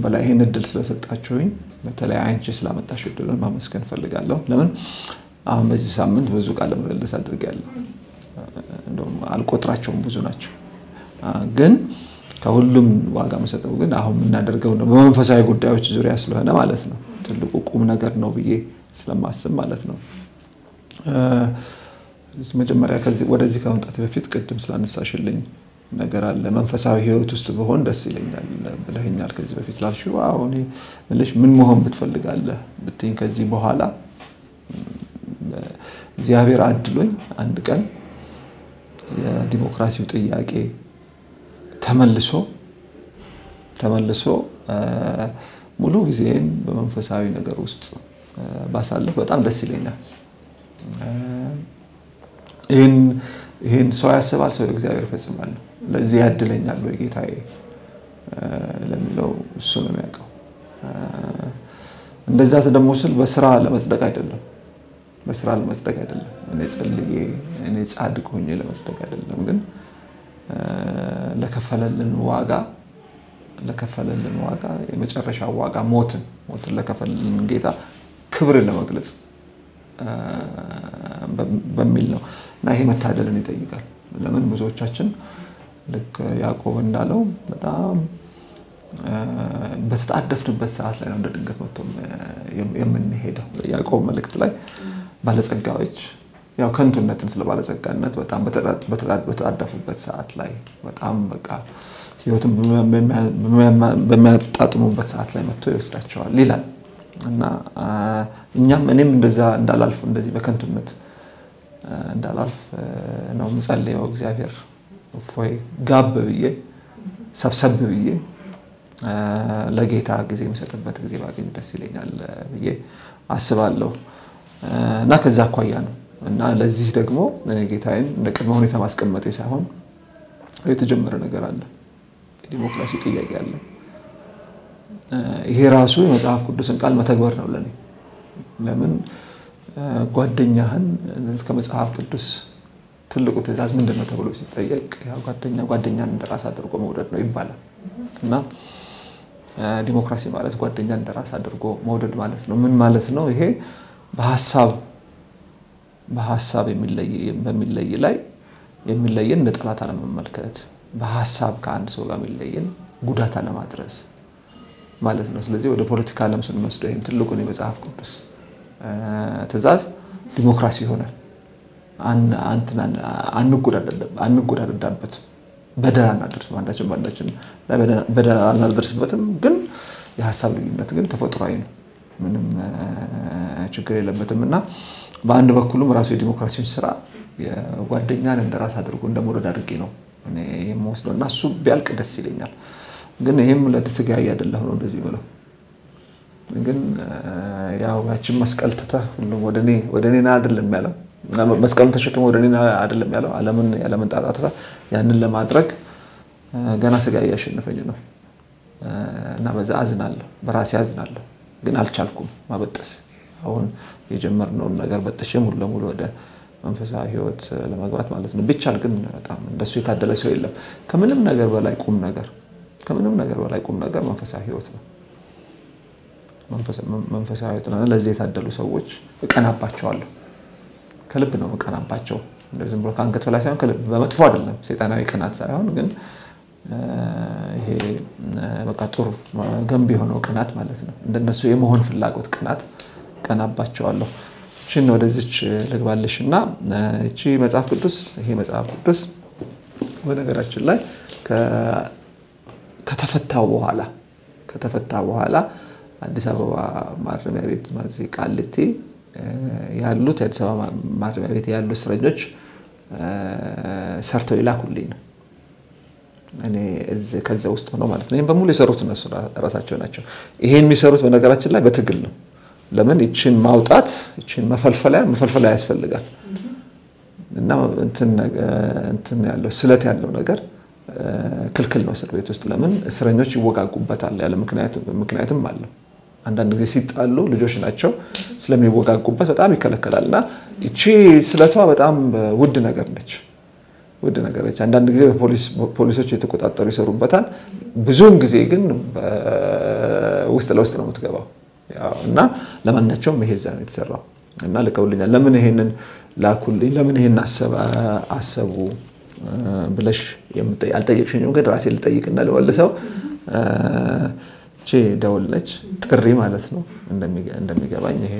በላይ ይህን እድል ስለሰጣችሁኝ በተለይ አንቺ ስላመጣሽ እድልን ማመስገን እፈልጋለሁ። ለምን አሁን በዚህ ሳምንት ብዙ ቃለ ምልልስ አድርጌያለሁ። እንደውም አልቆጥራቸውም ብዙ ናቸው። ግን ከሁሉም ዋጋ መሰጠው ግን አሁን የምናደርገው ነው በመንፈሳዊ ጉዳዮች ዙሪያ ስለሆነ ማለት ነው ትልቁ ቁም ነገር ነው ብዬ ስለማስብ ማለት ነው። መጀመሪያ ወደዚህ ከመምጣት በፊት ቅድም ስላነሳሽልኝ ነገር አለ መንፈሳዊ ሕይወት ውስጥ ብሆን ደስ ይለኛል ብለኸኛል። ከዚህ በፊት ላልሽው አሁን ምልሽ ምን መሆን ብትፈልጋለህ ብትይኝ ከዚህ በኋላ እግዚአብሔር አድሎኝ አንድ ቀን የዲሞክራሲው ጥያቄ ተመልሶ ተመልሶ ሙሉ ጊዜን በመንፈሳዊ ነገር ውስጥ ባሳልፍ በጣም ደስ ይለኛል። ይህን ሰው ያስባል፣ ሰው እግዚአብሔር ይፈጽማል ነው። ለዚህ ያድለኛል ወይ ጌታዬ ለሚለው እሱ ነው የሚያውቀው። እንደዛ ደግሞ ስል በስራ ለመጽደቅ አይደለም፣ በስራ ለመጽደቅ አይደለም። እኔ ጸልዬ እኔ ጻድቅ ሆኜ ለመጽደቅ አይደለም፣ ግን ለከፈለልን ዋጋ ለከፈለልን ዋጋ የመጨረሻ ዋጋ ሞትን ሞትን ለከፈለልን ጌታ ክብርን ለመግለጽ በሚል ነው እና ይሄ መታደልን ይጠይቃል። ለምን ብዙዎቻችን ልክ ያዕቆብ እንዳለው በጣም በተጣደፍንበት ሰዓት ላይ ነው እንደ ድንገት መጥቶ የምንሄደው። ያዕቆብ መልእክት ላይ ባለጸጋዎች ያው ከንቱነትን ስለ ባለጸጋነት በጣም በተጣደፉበት ሰዓት ላይ በጣም በቃ ሕይወትን በሚያጣጥሙበት ሰዓት ላይ መጥቶ ይወስዳቸዋል ይላል እና እኛም እኔም እንደዛ እንዳላልፍ እንደዚህ በከንቱነት እንዳላልፍ ነው የምጸልየው። እግዚአብሔር እፎይ ጋብ ብዬ ሰብሰብ ብዬ ለጌታ ጊዜ የሚሰጥበት ጊዜ ባገኝ ደስ ይለኛል ብዬ አስባለሁ እና ከዛ አኳያ ነው እና ለዚህ ደግሞ እኔ ጌታዬን እንደ ቅድመ ሁኔታ ማስቀመጤ ሳይሆን የተጀመረ ነገር አለ። የዲሞክራሲ ጥያቄ አለ። ይሄ ራሱ የመጽሐፍ ቅዱስን ቃል መተግበር ነው ለኔ። ለምን ጓደኛህን ከመጽሐፍ ቅዱስ ትልቁ ትእዛዝ ምንድን ነው ተብሎ ሲጠየቅ ጓደኛ ጓደኛን እንደራስ አድርጎ መውደድ ነው ይባላል እና ዲሞክራሲ ማለት ጓደኛን እንደራስ አድርጎ መውደድ ማለት ነው። ምን ማለት ነው? ይሄ በሀሳብ በሀሳብ በሚለይ ላይ የሚለየን እንደ ጠላት አለመመልከት፣ በሀሳብ ከአንድ ሰው ጋር የሚለየን ጉዳት አለማድረስ ማለት ነው። ስለዚህ ወደ ፖለቲካ ዓለም ስንወስደው ይህን ትልቁን የመጽሐፍ ቅዱስ ትእዛዝ ዲሞክራሲ ይሆናል። አንጎዳደዳበት፣ በደል አናደርስም፣ አንዳችን በአንዳችን በደል አናደርስበትም። ግን የሀሳብ ልዩነት ግን ተፈጥሯዊ ነው፣ ምንም ችግር የለበትም እና በአንድ በኩልም ራሱ የዲሞክራሲውን ስራ ጓደኛን እንደ ራስ አድርጎ እንደ መውደድ አድርጌ ነው የምወስደው እና እሱ ቢያልቅ ደስ ይለኛል። ግን ይህም ለስጋዊ አይደለም ነው እንደዚህ ብለው ግን ያው ያችን መስቀል ትተህ ሁሉም ወደ እኔ ና አይደለም ያለው መስቀሉን ተሸክመ ወደ እኔ አይደለም ያለው ዓለምን ያለምን ጣጣ ትተህ ያንን ለማድረግ ገና ስጋ እያሸነፈኝ ነው እና በዛ አዝናለሁ፣ በራሴ አዝናለሁ። ግን አልቻልኩም ማበጠስ አሁን የጀመርነውን ነገር በጥሼ ሙሉ ለሙሉ ወደ መንፈሳዊ ሕይወት ለመግባት ማለት ነው። ቢቻል ግን በጣም እንደሱ የታደለ ሰው የለም። ከምንም ነገር በላይ ቁም ነገር ከምንም ነገር በላይ ቁም ነገር መንፈሳዊ ሕይወት ነው። መንፈሳዊ ሕይወት ነው። ለዚህ የታደሉ ሰዎች እቀናባቸዋለሁ። ከልብ ነው እቀናባቸው። ዝም ብሎ ከአንገት በላይ ሳይሆን ከልብ በመጥፎ አይደለም፣ ሰይጣናዊ ቅናት ሳይሆን ግን ይሄ በቃ ጥሩ ገንቢ የሆነው ቅናት ማለት ነው። እንደነሱ የመሆን ፍላጎት ቅናት ቀናባቸዋለሁ። እችን ወደዚች ልግባልሽ እና እቺ መጽሐፍ ቅዱስ ይሄ መጽሐፍ ቅዱስ በነገራችን ላይ ከተፈታው በኋላ ከተፈታ በኋላ አዲስ አበባ ማረሚያ ቤት ቃሊቲ ያሉት የአዲስ አበባ ማረሚያ ቤት ያሉ እስረኞች ሰርተው ይላኩልኝ ነው። እኔ ከዛ ውስጥ ሆነው ማለት ነው። ይህም በሙሉ የሰሩት እነሱ ራሳቸው ናቸው። ይሄን የሚሰሩት በነገራችን ላይ በትግል ነው። ለምን ይችን ማውጣት ይችን መፈልፈያ መፈልፈያ ያስፈልጋል እና እንትን ያለው ስለት ያለው ነገር ክልክል ነው እስር ቤት ውስጥ። ለምን እስረኞች ይወጋጉበታል ያለ ምክንያትም አለው። አንዳንድ ጊዜ ሲጣሉ ልጆች ናቸው ስለሚወጋጉበት በጣም ይከለከላል እና ይቺ ስለቷ በጣም ውድ ነገር ነች ውድ ነገሮች አንዳንድ ጊዜ ፖሊሶች የተቆጣጠሩ ይሰሩበታል። ብዙውን ጊዜ ግን ውስጥ ለውስጥ ነው የምትገባው እና ለማናቸውም ይሄ እዛ ነው የተሰራው እና ልከውልኛል። ለምን ይሄንን ላኩልኝ፣ ለምን ይሄን አሰቡ ብለሽ አልጠየቅሽኝም፣ ግን ራሴ ልጠይቅና ልወልሰው ቺ ደውል ነች ጥሪ ማለት ነው እንደሚገባኝ ይሄ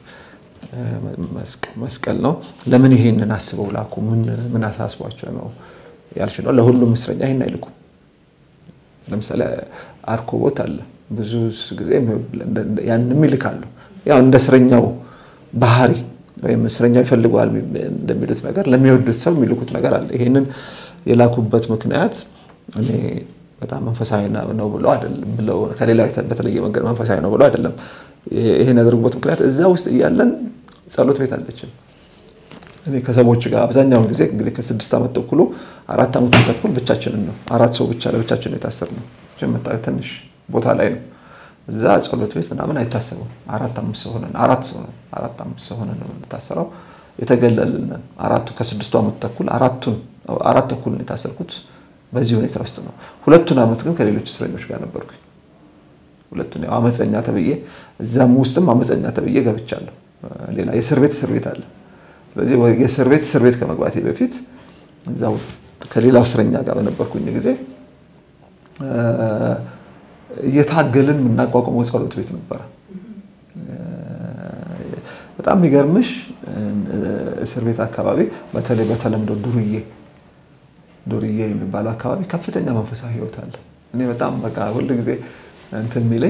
መስቀል ነው። ለምን ይሄንን አስበው ላኩ? ምን አሳስቧቸው ነው ያልሽ ነው። ለሁሉም እስረኛ ይሄን አይልኩም። ለምሳሌ አርኮቦት አለ ብዙ ጊዜ ያንም ይልካሉ። ያው እንደ እስረኛው ባህሪ ወይም እስረኛው ይፈልገዋል እንደሚሉት ነገር ለሚወዱት ሰው የሚልኩት ነገር አለ። ይሄንን የላኩበት ምክንያት እኔ በጣም መንፈሳዊ ነው ብለው አይደለም ብለው ከሌላ በተለየ መንገድ መንፈሳዊ ነው ብለው አይደለም። ይሄን ያደርጉበት ምክንያት እዛ ውስጥ እያለን ጸሎት ቤት አለችን። እኔ ከሰዎች ጋር አብዛኛውን ጊዜ እንግዲህ ከስድስት ዓመት ተኩሉ አራት ዓመቱን ተኩል ብቻችንን ነው አራት ሰው ብቻ ለብቻችን የታሰር ነው ትንሽ ቦታ ላይ ነው። እዛ ጸሎት ቤት ምናምን አይታሰብም። አራት አምስት ሰው ሆነን አራት ሰው ነን አራት አምስት ሰው ሆነን ነው የምንታሰረው። የተገለልንን አራቱ ከስድስቱ ዓመት ተኩል አራቱን አራት ተኩል ነው የታሰርኩት። በዚህ ሁኔታ ውስጥ ነው። ሁለቱን ዓመት ግን ከሌሎች እስረኞች ጋር ነበርኩኝ። ሁለቱን ያው አመፀኛ ተብዬ እዛም ውስጥም አመፀኛ ተብዬ ገብቻለሁ። ሌላ የእስር ቤት እስር ቤት አለ። ስለዚህ የእስር ቤት እስር ቤት ከመግባቴ በፊት እዛው ከሌላው እስረኛ ጋር በነበርኩኝ ጊዜ እየታገልን የምናቋቁመው ጸሎት ቤት ነበረ። በጣም የሚገርምሽ እስር ቤት አካባቢ በተለይ በተለምዶ ዱርዬ ዱርዬ የሚባለው አካባቢ ከፍተኛ መንፈሳዊ ሕይወት አለ። እኔ በጣም በቃ ሁል ጊዜ እንትን የሚለኝ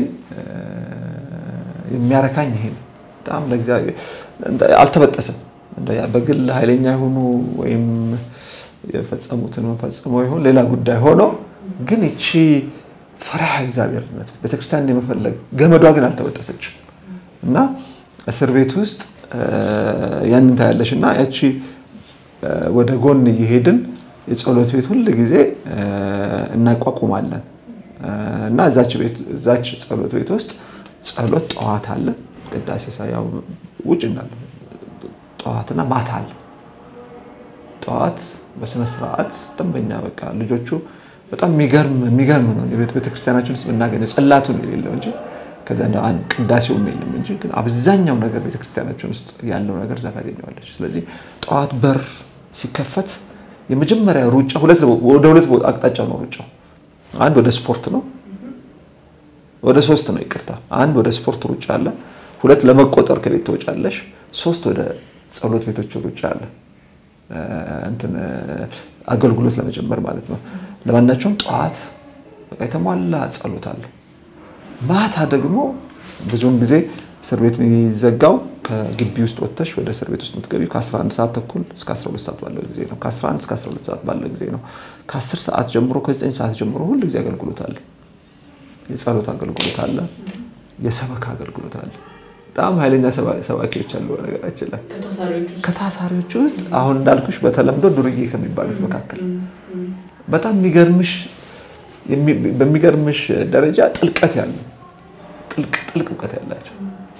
የሚያረካኝ ይሄ ነው። በጣም ለእግዚአብሔር አልተበጠሰም። በግል ኃይለኛ የሆኑ ወይም የፈጸሙትን ፈጽመው ይሆን ሌላ ጉዳይ ሆኖ ግን ይቺ ፍርሃ እግዚአብሔርነት ቤተክርስቲያን የመፈለግ ገመዷ ግን አልተበጠሰችም እና እስር ቤት ውስጥ ያንን ታያለሽ እና ያቺ ወደ ጎን እየሄድን የጸሎት ቤት ሁል ጊዜ እናቋቁማለን እና እዛች ጸሎት ቤት ውስጥ ጸሎት ጠዋት አለ፣ ቅዳሴ ሳያው ውጭ እንዳለ ጠዋትና ማታ አለ። ጠዋት በስነ ስርዓት ደንበኛ በቃ ልጆቹ በጣም የሚገርም ነው። ቤተክርስቲያናችን ውስጥ የምናገኘው ጽላቱ ነው የሌለው እንጂ ከዛ ቅዳሴውም የለም እንጂ ግን አብዛኛው ነገር ቤተክርስቲያናችን ውስጥ ያለው ነገር እዛ ታገኘዋለች። ስለዚህ ጠዋት በር ሲከፈት የመጀመሪያ ሩጫ ወደ ሁለት አቅጣጫ ነው ሩጫው። አንድ ወደ ስፖርት ነው፣ ወደ ሶስት ነው ይቅርታ። አንድ ወደ ስፖርት ሩጫ አለ፣ ሁለት ለመቆጠር ከቤት ትወጫለሽ፣ ሶስት ወደ ጸሎት ቤቶች ሩጫ አለ። እንትን አገልግሎት ለመጀመር ማለት ነው። ለማናቸውም ጠዋት በቃ የተሟላ ጸሎት አለ። ማታ ደግሞ ብዙውን ጊዜ እስር ቤት የሚዘጋው ከግቢ ውስጥ ወጥተሽ ወደ እስር ቤት ውስጥ የምትገቢው ከ11 ሰዓት ተኩል እስከ 12 ሰዓት ባለው ጊዜ ነው። ከ11 እስከ 12 ሰዓት ባለው ጊዜ ነው። ከ10 ሰዓት ጀምሮ ከ9 ሰዓት ጀምሮ ሁሉ ጊዜ አገልግሎት አለ። የጸሎት አገልግሎት አለ። የሰበካ አገልግሎት አለ። በጣም ኃይለኛ ሰባኪዎች አሉ። በነገራችን ላይ ከታሳሪዎች ውስጥ አሁን እንዳልኩሽ በተለምዶ ዱርዬ ከሚባሉት መካከል በጣም የሚገርምሽ በሚገርምሽ ደረጃ ጥልቀት ያለው ጥልቅ ጥልቅ እውቀት ያላቸው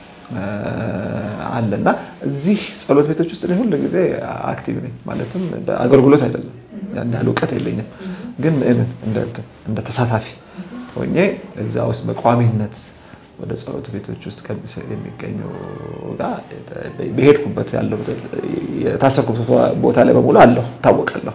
አለ እና እዚህ ጸሎት ቤቶች ውስጥ ሁል ጊዜ አክቲቭ ነኝ። ማለትም አገልግሎት አይደለም፣ ያን ያህል እውቀት የለኝም፣ ግን እንደ ተሳታፊ ሆኜ እዛ ውስጥ በቋሚነት ወደ ጸሎት ቤቶች ውስጥ የሚገኘው ጋር በሄድኩበት ያለው የታሰርኩበት ቦታ ላይ በሙሉ አለሁ እታወቃለሁ።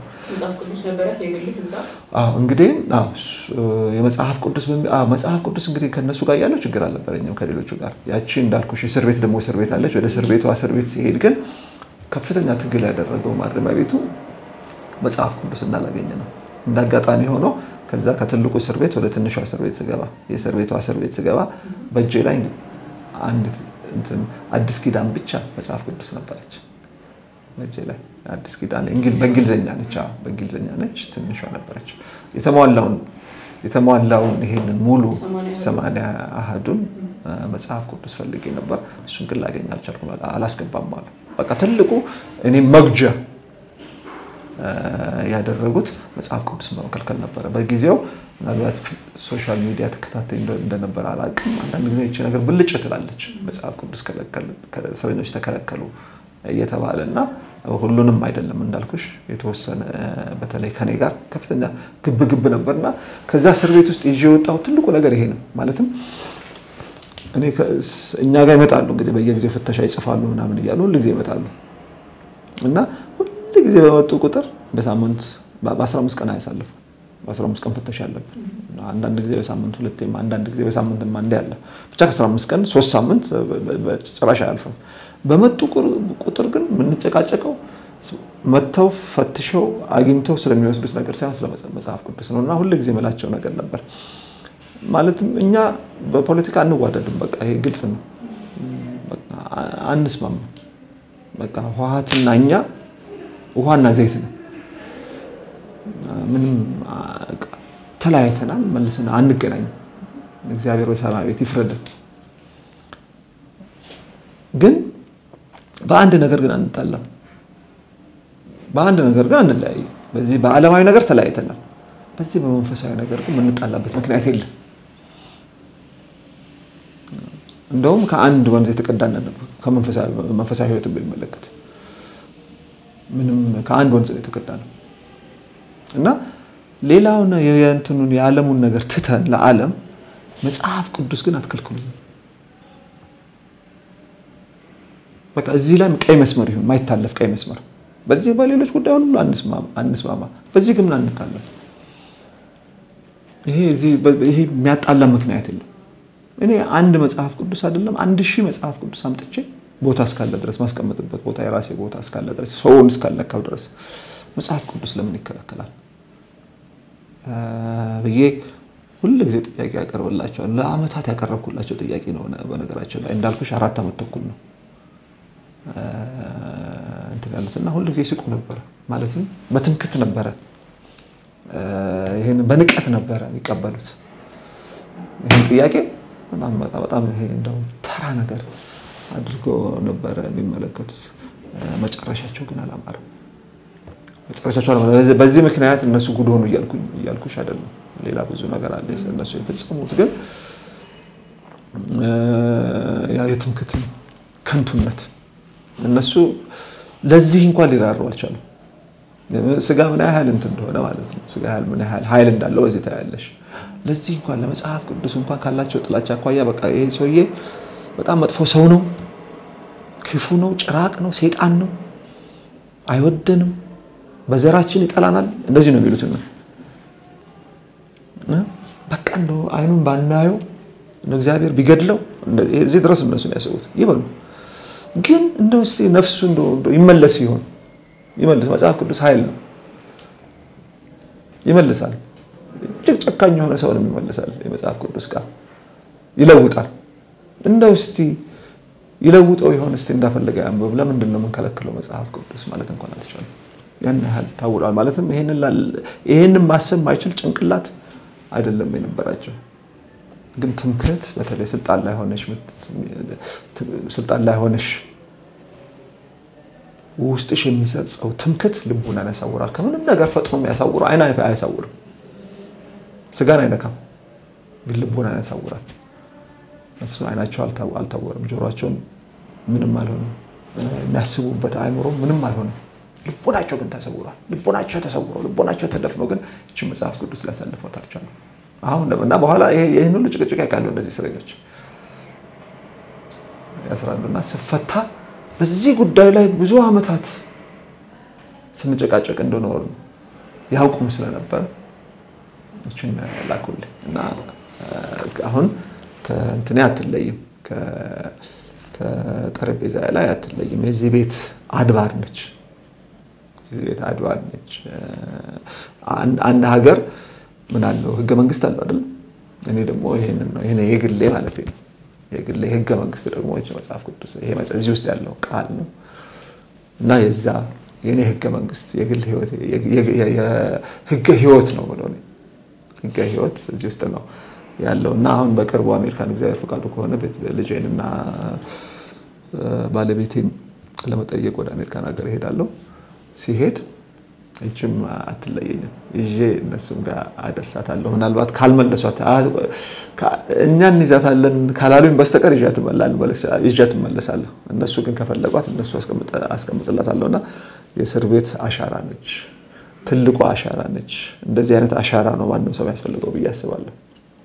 እንግዲህ የመጽሐፍ ቅዱስ መጽሐፍ ቅዱስ እንግዲህ ከእነሱ ጋር ያለው ችግር አልነበረኝም ከሌሎቹ ጋር። ያቺ እንዳልኩሽ እስር ቤት ደግሞ እስር ቤት አለች። ወደ እስር ቤቷ እስር ቤት ሲሄድ ግን ከፍተኛ ትግል ያደረገው ማረሚያ ቤቱ መጽሐፍ ቅዱስ እንዳላገኘ ነው። እንደ አጋጣሚ ሆኖ ከዛ ከትልቁ እስር ቤት ወደ ትንሿ እስር ቤት ስገባ የእስር ቤቷ እስር ቤት ስገባ በእጄ ላይ አንድ አዲስ ኪዳን ብቻ መጽሐፍ ቅዱስ ነበረች። በእጄ ላይ አዲስ ኪዳን በእንግሊዝኛ ነች፣ በእንግሊዝኛ ነች፣ ትንሿ ነበረች። የተሟላውን የተሟላውን ይሄንን ሙሉ ሰማንያ አሃዱን መጽሐፍ ቅዱስ ፈልጌ ነበር። እሱን ግን ላገኝ አልቻልኩም። አላስገባም አለ። በቃ ትልቁ እኔ መጉጃ ያደረጉት መጽሐፍ ቅዱስ መከልከል ነበረ። በጊዜው ምናልባት ሶሻል ሚዲያ ተከታታይ እንደነበረ አላውቅም። አንዳንድ ጊዜ ይቺ ነገር ብልጭ ትላለች። መጽሐፍ ቅዱስ እስረኞች ተከለከሉ እየተባለ እና ሁሉንም አይደለም እንዳልኩሽ የተወሰነ በተለይ ከኔ ጋር ከፍተኛ ግብ ግብ ነበርና ከዛ እስር ቤት ውስጥ ይዤ የወጣው ትልቁ ነገር ይሄ ነው። ማለትም እኔ እኛ ጋር ይመጣሉ እንግዲህ በየጊዜው ፍተሻ ይጽፋሉ ምናምን እያሉ ሁሉ ጊዜ ይመጣሉ እና ሁሉ ጊዜ በመጡ ቁጥር በሳምንት በ15 ቀን አያሳልፉ በ15 ቀን ፍተሻ አለብን። አንዳንድ ጊዜ በሳምንት ሁለቴም አንዳንድ ጊዜ በሳምንት አንዴ አለ። ብቻ ከ15 ቀን ሶስት ሳምንት ጭራሽ አያልፍም። በመጡ ቁጥር ግን የምንጨቃጨቀው መጥተው ፈትሸው አግኝተው ስለሚወስዱት ነገር ሳይሆን ስለ መጽሐፍ ቅዱስ ነው እና ሁሉ ጊዜ የምላቸው ነገር ነበር። ማለትም እኛ በፖለቲካ አንዋደድም። በቃ ይሄ ግልጽ ነው። አንስማማ። በቃ ህወሓትና እኛ ውሃና ዘይት ነው። ምንም ተለያይተናል። መልሰን አንገናኝም። እግዚአብሔር በሰማይ ቤት ይፍረድን። ግን በአንድ ነገር ግን አንጣላም። በአንድ ነገር ግን አንለያይም። በዚህ በዓለማዊ ነገር ተለያይተናል። በዚህ በመንፈሳዊ ነገር ግን የምንጣላበት ምክንያት የለም። እንደውም ከአንድ ወንዝ የተቀዳን ነበር። ከመንፈሳዊ ህይወት በሚመለከት ምንም ከአንድ ወንዝ ነው የተቀዳ ነው እና ሌላውን የእንትኑን የዓለሙን ነገር ትተን ለዓለም መጽሐፍ ቅዱስ ግን አትከልክሉ። በቃ እዚህ ላይ ቀይ መስመር ይሁን ማይታለፍ ቀይ መስመር። በዚህ በሌሎች ጉዳይ ሁሉ አንስማማ፣ በዚህ ግን አንታለም። ይሄ የሚያጣላ ምክንያት የለም። እኔ አንድ መጽሐፍ ቅዱስ አይደለም አንድ ሺህ መጽሐፍ ቅዱስ አምጥቼ ቦታ እስካለ ድረስ ማስቀመጥበት ቦታ የራሴ ቦታ እስካለ ድረስ ሰውን እስካለካው ድረስ መጽሐፍ ቅዱስ ለምን ይከለከላል ብዬ ሁል ጊዜ ጥያቄ ያቀርብላቸዋል። ለአመታት ያቀረብኩላቸው ጥያቄ ነው። በነገራቸው ላይ እንዳልኩሽ አራት ዓመት ተኩል ነው እንትን ያሉት እና ሁል ጊዜ ይስቁ ነበረ። ማለትም በትምክት ነበረ፣ ይህን በንቀት ነበረ የሚቀበሉት ይህን ጥያቄ በጣም ይሄ እንደው ተራ ነገር አድርጎ ነበረ የሚመለከቱት። መጨረሻቸው ግን አላማረም። መጨረሻቸው በዚህ ምክንያት እነሱ ጉድ ሆኑ እያልኩሽ አይደለም። ሌላ ብዙ ነገር አለ እነሱ የፈጸሙት ግን የትምክት ከንቱነት እነሱ ለዚህ እንኳን ሊራሩ አልቻሉም። ስጋ ምን ያህል እንትን እንደሆነ ማለት ነው። ስጋ ምን ያህል ኃይል እንዳለው በዚህ ታያለሽ። ለዚህ እንኳን ለመጽሐፍ ቅዱስ እንኳን ካላቸው ጥላቻ አኳያ በቃ ይሄ ሰውዬ በጣም መጥፎ ሰው ነው፣ ክፉ ነው፣ ጭራቅ ነው፣ ሴጣን ነው፣ አይወደንም፣ በዘራችን ይጠላናል። እንደዚህ ነው የሚሉት ነው። በቃ እንደው አይኑን ባናየው እግዚአብሔር ቢገድለው እዚህ ድረስ እነሱ ያስቡት ይበሉ። ግን እንደው እስኪ ነፍሱ ይመለስ ይሆን ይመልስ። መጽሐፍ ቅዱስ ኃይል ነው፣ ይመልሳል። እጅግ ጨካኝ የሆነ ሰውንም ይመልሳል። የመጽሐፍ ቅዱስ ቃል ይለውጣል። እንደው እስቲ ይለውጠው ይሆን እስቲ እንዳፈለገ ያንብብ። ለምንድን ነው የምንከለክለው? መጽሐፍ ቅዱስ ማለት እንኳን አልቻለም። ያን ያህል ታውሏል። ማለትም ይሄንን ማሰብ ማይችል ጭንቅላት አይደለም የነበራቸው። ግን ትምክህት፣ በተለይ ስልጣን ላይ ሆነሽ ስልጣን ላይ ሆነሽ ውስጥሽ የሚሰጸው ትምክህት ልቡናን ያሳውራል። ከምንም ነገር ፈጥኖ የሚያሳውረው አይን አያሳውርም። ስጋን አይነካም፣ ግን ልቡናን ያሳውራል። እሱ አይናቸው አልታወረም፣ ጆሮቸውን ምንም አልሆነም፣ የሚያስቡበት አእምሮ ምንም አልሆነም። ልቦናቸው ግን ተሰውሯል። ልቦናቸው ተሰውሮ ልቦናቸው ተደፍኖ ግን ይህችን መጽሐፍ ቅዱስ ሊያሳልፏት አልቻሉም። አሁን እና በኋላ ይህን ሁሉ ጭቅጭቅ ያውቃሉ እነዚህ እስረኞች ያስራሉ እና ስፈታ በዚህ ጉዳይ ላይ ብዙ ዓመታት ስንጨቃጨቅ እንደኖር ያውቁም ስለነበረ ይችን ላኩልኝ እና አሁን ከእንትኔ አትለይም፣ ከጠረጴዛ ላይ አትለይም። የዚህ ቤት አድባር ነች። የዚህ ቤት አድባር ነች። አንድ ሀገር ምን አለው? ህገ መንግስት አለው አይደለም? እኔ ደግሞ ይሄንን ነው ይሄ የግሌ ማለት ነው። የግሌ ህገ መንግስት ደግሞ መጽሐፍ ቅዱስ ይሄ እዚህ ውስጥ ያለው ቃል ነው እና የዛ የኔ ህገ መንግስት የግል ህይወት ህገ ህይወት ነው ብሎ ህገ ህይወት እዚህ ውስጥ ነው ያለው እና አሁን በቅርቡ አሜሪካን እግዚአብሔር ፈቃዱ ከሆነ ልጄን እና ባለቤቴን ለመጠየቅ ወደ አሜሪካን ሀገር እሄዳለሁ። ሲሄድ እችም አትለየኝም። ይዤ እነሱም ጋር አደርሳታለሁ። ምናልባት ካልመለሷት እኛ እንይዛታለን ካላሉኝ በስተቀር ይዣት እመለሳለሁ። እነሱ ግን ከፈለጓት እነሱ አስቀምጥላታለሁ እና የእስር ቤት አሻራ ነች፣ ትልቋ አሻራ ነች። እንደዚህ አይነት አሻራ ነው ማንም ሰው የሚያስፈልገው ብዬ አስባለሁ።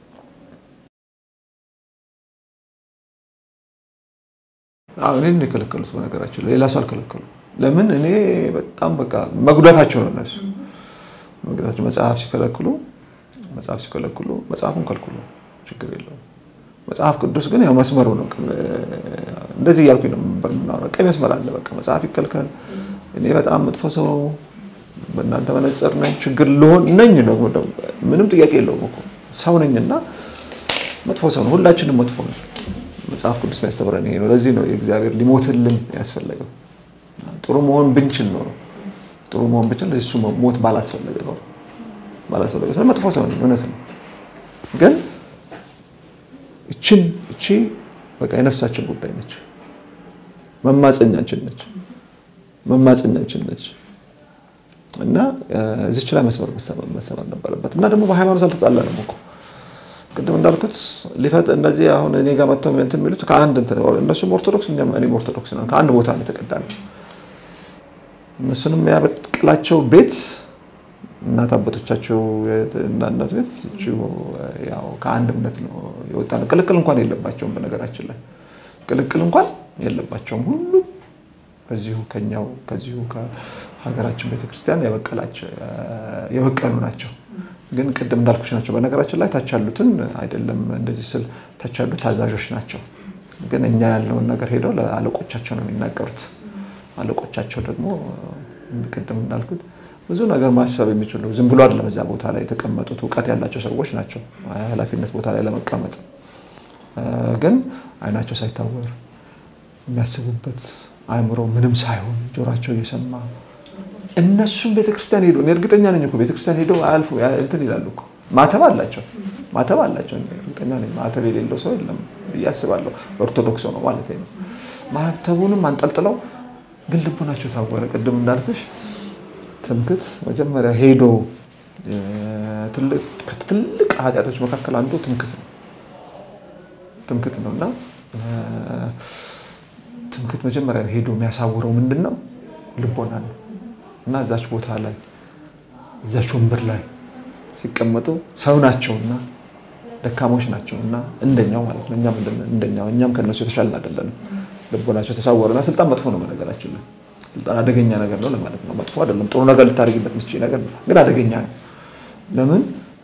እኔን የከለከሉት በነገራችን ሌላ ሰው አልከለከሉ። ለምን እኔ በጣም በቃ መጉዳታቸው ነው እነሱ መጉዳታቸው። መጽሐፍ ሲከለክሉ መጽሐፍ ሲከለክሉ መጽሐፉን ከልክሉ ችግር የለውም። መጽሐፍ ቅዱስ ግን ያው መስመሩ ነው። እንደዚህ እያልኩኝ ነው የምናወራው። ቀይ መስመር አለ። በቃ መጽሐፍ ይከልከል። እኔ በጣም መጥፎ ሰው በእናንተ መነጽር ነኝ ችግር ልሆን ነኝ ነው ምንም ጥያቄ የለውም እኮ ሰው ነኝና መጥፎ ሰው ነው። ሁላችንም መጥፎ ነው። መጽሐፍ ቅዱስ የሚያስተምረን ይሄ ነው። ለዚህ ነው የእግዚአብሔር ሊሞትልን ያስፈለገው። ጥሩ መሆን ብንችል ነው ጥሩ መሆን ብንችል እሱ ሞት ባላስፈለገ ነው ባላስፈለገ ስለ መጥፎ ሰው ነኝ እውነት ነው። ግን እችን እቺ በቃ የነፍሳችን ጉዳይ ነች። መማፀኛችን ነች መማፀኛችን ነች እና እዚች ላይ መስመር መሰመር ነበረበት እና ደግሞ በሃይማኖት አልተጣላንም እኮ ቅድም እንዳልኩት ሊፈጥ እነዚህ አሁን እኔ ጋር መጥተው እንትን የሚሉት ከአንድ እንትን እነሱም ኦርቶዶክስ እኛም እኔም ኦርቶዶክስ ነን። ከአንድ ቦታ ነው የተቀዳነው። እነሱንም ያበቅላቸው ቤት እናት አባቶቻቸው እናት ቤት ያው ከአንድ እምነት ነው የወጣ ነው። ቅልቅል እንኳን የለባቸውም። በነገራችን ላይ ቅልቅል እንኳን የለባቸውም። ሁሉም ከዚሁ ከኛው ከዚሁ ከሀገራችን ቤተክርስቲያን የበቀሉ ናቸው። ግን ቅድም እንዳልኩሽ ናቸው። በነገራችን ላይ ታች ያሉትን አይደለም እንደዚህ ስል ታች ያሉት ታዛዦች ናቸው። ግን እኛ ያለውን ነገር ሄደው ለአለቆቻቸው ነው የሚናገሩት። አለቆቻቸው ደግሞ ቅድም እንዳልኩት ብዙ ነገር ማሰብ የሚችሉ ዝም ብሎ አይደለም እዛ ቦታ ላይ የተቀመጡት እውቀት ያላቸው ሰዎች ናቸው። ኃላፊነት ቦታ ላይ ለመቀመጥ ግን አይናቸው ሳይታወር የሚያስቡበት አእምሮ ምንም ሳይሆን ጆሯቸው እየሰማ እነሱም ቤተክርስቲያን ሄዶ እኔ እርግጠኛ ነኝ እኮ ቤተክርስቲያን ሄደው አያልፉ እንትን ይላሉ እኮ ማተብ አላቸው ማተብ አላቸው። እርግጠኛ ነኝ ማተብ የሌለው ሰው የለም ብዬ አስባለሁ። በኦርቶዶክስ ነው ማለት ነው። ማተቡንም አንጠልጥለው ግን ልቡናቸው ታወረ። ቅድም እንዳልኩሽ ትምክት መጀመሪያ ሄዶ ከትልቅ ኃጢአቶች መካከል አንዱ ትምክት ነው ትምክት ነው እና ትምክት መጀመሪያ ሄዶ የሚያሳውረው ምንድን ነው? ልቦና ነው። እና እዛች ቦታ ላይ እዛች ወንበር ላይ ሲቀመጡ ሰው ናቸውና ደካሞች ናቸውና እንደኛው ማለት ነው። እኛም እንደኛው እኛም ከነሱ የተሻልን አይደለንም። ልቦናቸው ተሳወረና ስልጣን መጥፎ ነው በነገራችን ላይ ስልጣን አደገኛ ነገር ነው ለማለት ነው። መጥፎ አይደለም፣ ጥሩ ነገር ልታደርግበት የምትችል ነገር ነው፣ ግን አደገኛ ነው። ለምን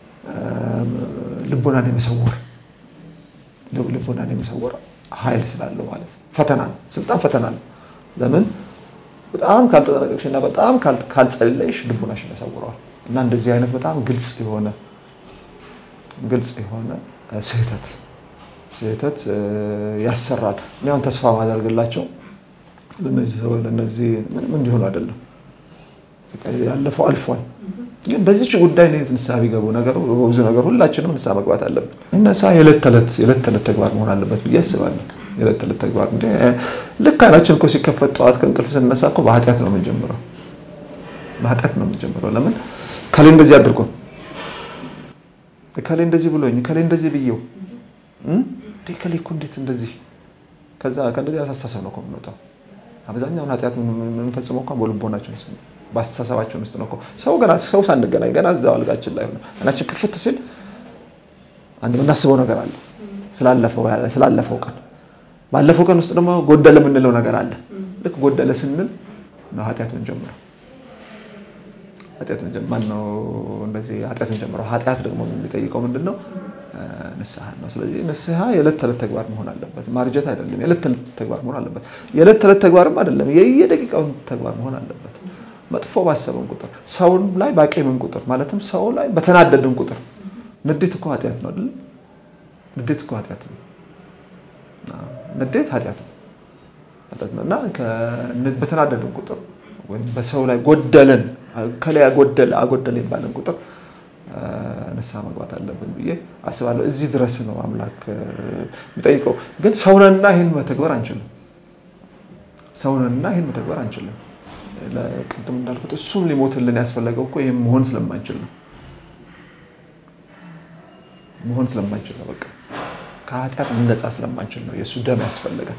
ልቦናን የመሰወር ልቦናን የመሰወር ኃይል ስላለው ማለት ነው። ፈተና ነው፣ ስልጣን ፈተና ነው። ለምን በጣም ካልተጠነቀቅሽ እና በጣም ካልጸለይሽ ልቦናሽን ያሳውረዋል። እና እንደዚህ አይነት በጣም ግልጽ የሆነ ግልጽ የሆነ ስህተት ስህተት ያሰራል። እኔ አሁን ተስፋ ማደርግላቸው ለነዚህ ሰው ለነዚህ ምንም እንዲሆኑ አይደለም። ያለፈው አልፏል። ግን በዚች ጉዳይ ላይ ንስሐ ቢገቡ ነገሩ በብዙ ነገር ሁላችንም ንስሐ መግባት አለብን። ንስሐ የዕለት ተዕለት የዕለት ተዕለት ተግባር መሆን አለበት ብዬ አስባለሁ። የዕለት ተዕለት ተግባር እንደ ልክ አይናችን እኮ ሲከፈት ጠዋት ከእንቅልፍ ስንነሳ እኮ በኃጢአት ነው የምንጀምረው። በኃጢአት ነው የምንጀምረው። ለምን ከሌ እንደዚህ አድርጎ ከሌ እንደዚህ ብሎኝ ከሌ እንደዚህ ብዬው ከሌ እኮ እንዴት እንደዚህ ከዛ ከእንደዚህ አሳሳሰብ ነው እኮ የምንወጣው። አብዛኛውን ኃጢአት የምንፈጽመው እንኳን በልቦናችን ውስጥ በአስተሳሰባችን ውስጥ ነው እኮ። ሰው ገና ሰው ሳንገናኝ ገና እዛው አልጋችን ላይ ሆነ አይናችን ክፍት ሲል አንድ የምናስበው ነገር አለ ስላለፈው ቀን ባለፈው ቀን ውስጥ ደግሞ ጎደለ የምንለው ነገር አለ። ልክ ጎደለ ስንል ነው ኃጢአት እንጀምረው ኃጢአት ማነው እንደዚህ ኃጢአት እንጀምረው። ኃጢአት ደግሞ የሚጠይቀው ምንድን ነው? ንስሐ ነው። ስለዚህ ንስሐ የዕለት ተዕለት ተግባር መሆን አለበት። ማርጀት አይደለም፣ የዕለት ተዕለት ተግባር መሆን አለበት። የዕለት ተዕለት ተግባርም አይደለም፣ የየደቂቃውን ተግባር መሆን አለበት። መጥፎ ባሰብን ቁጥር፣ ሰውን ላይ ባቄምን ቁጥር፣ ማለትም ሰው ላይ በተናደድን ቁጥር፣ ንዴት እኮ ኃጢአት ነው አይደለም? ንዴት እኮ ኃጢአት ነው። ንዴት ኃጢአት ነው እና በተናደድን ቁጥር ወይም በሰው ላይ ጎደለን ከላይ አጎደለ አጎደለ ባለን ቁጥር ንስሐ መግባት አለብን ብዬ አስባለሁ። እዚህ ድረስ ነው አምላክ የሚጠይቀው። ግን ሰውነንና ይህን መተግበር አንችልም። ሰውነንና ይህን መተግበር አንችልም። ቅድም እንዳልኩት እሱም ሊሞትልን ያስፈለገው እኮ ይህም መሆን ስለማንችል ነው። መሆን ስለማንችል ነው። በቃ ከኃጢአት ልነጻ ስለማንችል ነው የእሱ ደም ያስፈለገን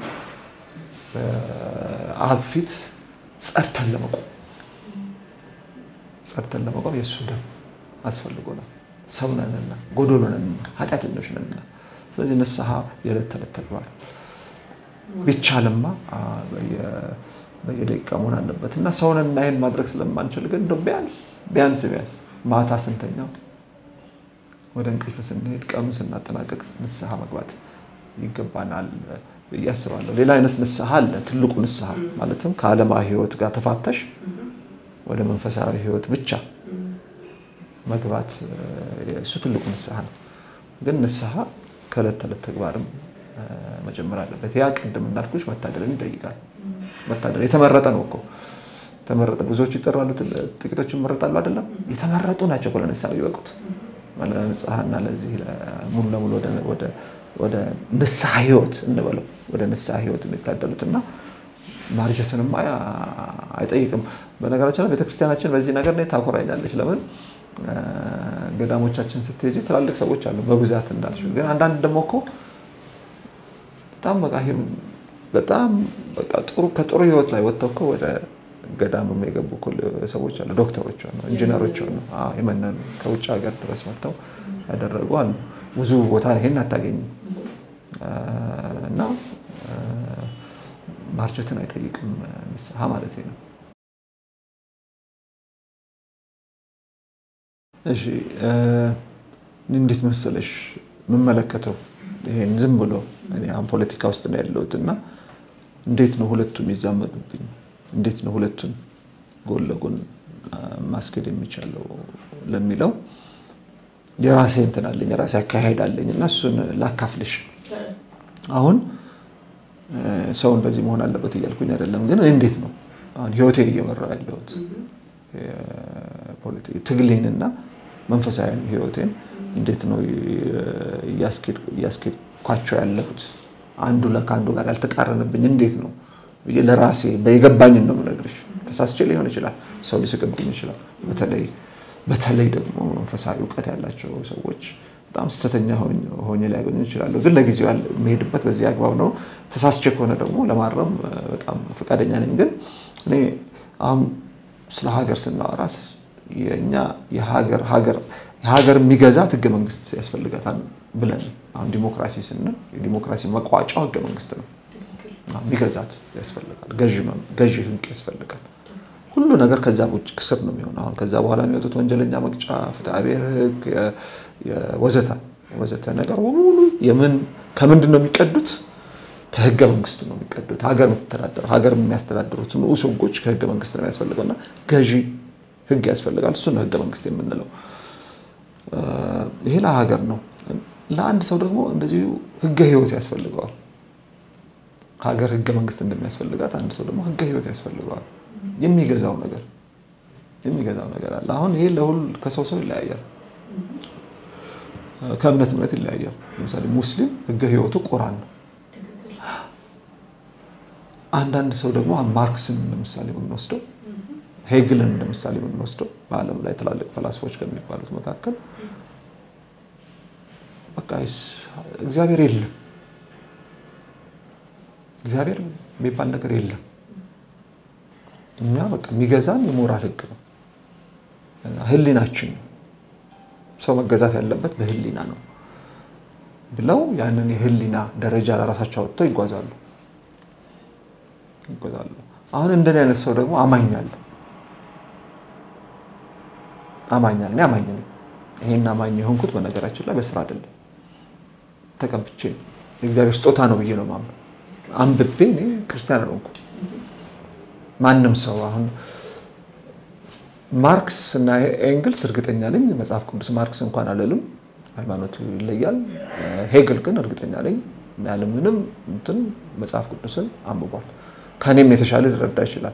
በአብ ፊት ጸድተን ለመቆም ጸድተን ለመቆም የእሱ ደም አስፈልጎናል። ሰው ነንና ጎዶሎ ነንና ኃጢአተኞች ነንና፣ ስለዚህ ንስሐ የዕለት ተዕለት ተግባር ቢቻልማ በየደቂቃ መሆን አለበት እና ሰውንና ይህን ማድረግ ስለማንችል ግን እንደው ቢያንስ ቢያንስ ቢያንስ ማታ ስንተኛው ወደ እንቅልፍ ስንሄድ ቀኑ ስናጠናቀቅ ንስሐ መግባት ይገባናል ብዬ አስባለሁ። ሌላ አይነት ንስሐ አለ። ትልቁ ንስሐ ማለትም ከዓለማዊ ሕይወት ጋር ተፋተሽ ወደ መንፈሳዊ ሕይወት ብቻ መግባት እሱ ትልቁ ንስሐ ነው። ግን ንስሐ ከዕለት ተዕለት ተግባርም መጀመር አለበት። ያ ቅድም እንዳልኩሽ መታደልን ይጠይቃል። መታደል የተመረጠ ነው እኮ የተመረጠ ብዙዎች ይጠራሉ፣ ጥቂቶች ይመረጣሉ። አይደለም የተመረጡ ናቸው እኮ ለንስሐ የሚበቁት ለንስሐና ለዚህ ሙሉ ለሙሉ ወደ ንስሐ ህይወት እንበለው ወደ ንስሐ ህይወት የሚታደሉት እና ማርጀትንማ አይጠይቅም። በነገራችን ላይ ቤተክርስቲያናችን በዚህ ነገር ላይ ታኮራኛለች። ለምን ገዳሞቻችን ስትሄጂ ትላልቅ ሰዎች አሉ በብዛት እንዳልሽ፣ ግን አንዳንድ ደግሞ እኮ በጣም በቃ በጣም በቃ ጥሩ ከጥሩ ህይወት ላይ ወጥተው እኮ ወደ ገዳም የገቡ ሰዎች አሉ። ዶክተሮች ነው፣ ኢንጂነሮች ነው፣ የመነኑ ከውጭ ሀገር ድረስ መጥተው ያደረጉ አሉ። ብዙ ቦታ ይሄን አታገኝም እና ማርጀትን አይጠይቅም ንስሐ ማለት ነው። እሺ እንዴት መሰለሽ የምመለከተው ይሄን ዝም ብሎ እኔ አሁን ፖለቲካ ውስጥ ነው ያለሁት እና እንዴት ነው ሁለቱ የሚዛመዱብኝ? እንዴት ነው ሁለቱን ጎን ለጎን ማስኬድ የሚቻለው ለሚለው የራሴ እንትን አለኝ የራሴ አካሄድ አለኝ እና እሱን ላካፍልሽ። አሁን ሰው እንደዚህ መሆን አለበት እያልኩኝ አይደለም፣ ግን እንዴት ነው አሁን ህይወቴን እየመራው ያለሁት ትግሌንና መንፈሳዊ ህይወቴን እንዴት ነው እያስኬድኳቸው ያለሁት አንዱ ከአንዱ ጋር ያልተቃረንብኝ እንዴት ነው ብዬ ለራሴ የገባኝን ነው የምነግርሽ። ተሳስቼ ሊሆን ይችላል፣ ሰው ሊስቅብኝ ይችላል። በተለይ በተለይ ደግሞ መንፈሳዊ እውቀት ያላቸው ሰዎች በጣም ስህተተኛ ሆኜ ሊያገኙ ይችላሉ። ግን ለጊዜው የሚሄድበት በዚህ አግባብ ነው። ተሳስቼ ከሆነ ደግሞ ለማረም በጣም ፈቃደኛ ነኝ። ግን እኔ አሁን ስለ ሀገር ስናወራ የእኛ የሀገር ሀገር የሀገር የሚገዛት ህገ መንግስት ያስፈልጋታል ብለን አሁን ዲሞክራሲ ስንል የዲሞክራሲ መቋጫው ህገ መንግስት ነው። የሚገዛት ያስፈልጋል። ገዢ ህግ ያስፈልጋል። ሁሉ ነገር ከዛ ስር ነው የሚሆነው። አሁን ከዛ በኋላ የሚወጡት ወንጀለኛ መቅጫ፣ ፍትሐ ብሔር ህግ ወዘተ ወዘተ ነገር በሙሉ የምን ከምንድን ነው የሚቀዱት? ከህገ መንግስት ነው የሚቀዱት። ሀገር የምትተዳደረው ሀገር የሚያስተዳድሩት ንዑስ ህጎች ከህገ መንግስት ነው የሚያስፈልገው እና ገዢ ህግ ያስፈልጋል። እሱ ነው ህገ መንግስት የምንለው። ይሄ ለሀገር ነው። ለአንድ ሰው ደግሞ እንደዚሁ ህገ ህይወት ያስፈልገዋል። ሀገር ህገ መንግስት እንደሚያስፈልጋት አንድ ሰው ደግሞ ህገ ህይወት ያስፈልገዋል። የሚገዛው ነገር የሚገዛው ነገር አለ። አሁን ይሄ ለሁሉ ከሰው ሰው ይለያያል። ከእምነት እምነት ይለያያል። ለምሳሌ ሙስሊም ህገ ህይወቱ ቁራን ነው። አንዳንድ ሰው ደግሞ ማርክስን ለምሳሌ የምንወስደው ሄግልን እንደምሳሌ የምንወስደው በዓለም ላይ ትላልቅ ፈላስፎች ከሚባሉት መካከል በቃ እግዚአብሔር የለም፣ እግዚአብሔር የሚባል ነገር የለም። እኛ በቃ የሚገዛን የሞራል ህግ ነው፣ ህሊናችን ነው። ሰው መገዛት ያለበት በህሊና ነው ብለው ያንን የህሊና ደረጃ ለራሳቸው አወጥተው ይጓዛሉ ይጓዛሉ። አሁን እንደኔ አይነት ሰው ደግሞ አማኛለሁ አማኛል እኔ አማኝ ነኝ። ይሄን አማኝ የሆንኩት በነገራችን ላይ በስራ አይደለም፣ ተቀብቼ ነው። የእግዚአብሔር ስጦታ ነው ብዬ ነው ማምነው። አንብቤ እኔ ክርስቲያን አልሆንኩም። ማንም ሰው አሁን ማርክስ እና ኤንግልስ እርግጠኛ ነኝ መጽሐፍ ቅዱስ ማርክስ እንኳን አለልም፣ ሃይማኖቱ ይለያል። ሄግል ግን እርግጠኛ ነኝ ያለምንም እንትን መጽሐፍ ቅዱስን አንብቧል። ከእኔም የተሻለ ሊረዳ ይችላል።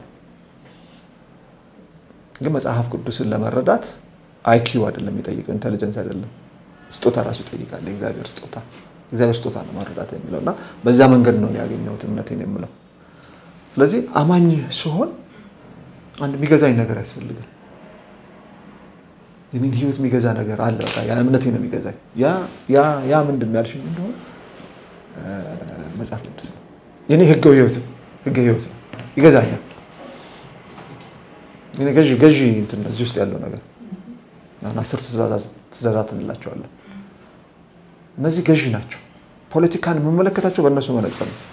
ግን መጽሐፍ ቅዱስን ለመረዳት አይኪው አይደለም የሚጠይቀው፣ ኢንቴሊጀንስ አይደለም፣ ስጦታ ራሱ ይጠይቃል። የእግዚአብሔር ስጦታ እግዚአብሔር ስጦታ ነው መረዳት የሚለው እና በዛ መንገድ ነው ያገኘሁት እምነቴን የምለው። ስለዚህ አማኝ ሲሆን አንድ የሚገዛኝ ነገር ያስፈልጋል። የኔን ህይወት የሚገዛ ነገር አለ። በቃ ያ እምነቴ ነው የሚገዛኝ። ያ ምንድን ነው ያልሽኝ እንደሆነ መጽሐፍ ቅዱስ ነው የኔ ህገ ህይወት ህገ ህይወት ነው ይገዛኛል። ገዢ ገዢ እንትን እዚህ ውስጥ ያለው ነገር አሁን አስርቱ ትእዛዛት እንላቸዋለን። እነዚህ ገዢ ናቸው። ፖለቲካን የምመለከታቸው በእነሱ መነጽር ነው።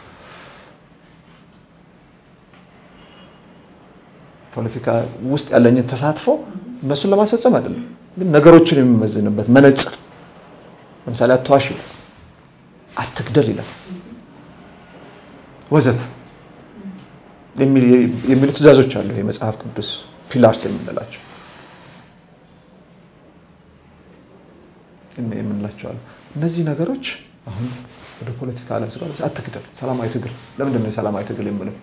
ፖለቲካ ውስጥ ያለኝን ተሳትፎ እነሱን ለማስፈጸም አይደለም፣ ግን ነገሮችን የሚመዝንበት መነጽር። ለምሳሌ አትዋሽ ይላል፣ አትግደል ይላል፣ ወዘት የሚሉ ትእዛዞች አሉ። የመጽሐፍ ቅዱስ ፒላርስ የምንላቸው የምንላቸው አሉ። እነዚህ ነገሮች አሁን ወደ ፖለቲካ ዓለም ስጋ አትግደል፣ ሰላማዊ ትግል። ለምንድን ነው የሰላማዊ ትግል የምለው?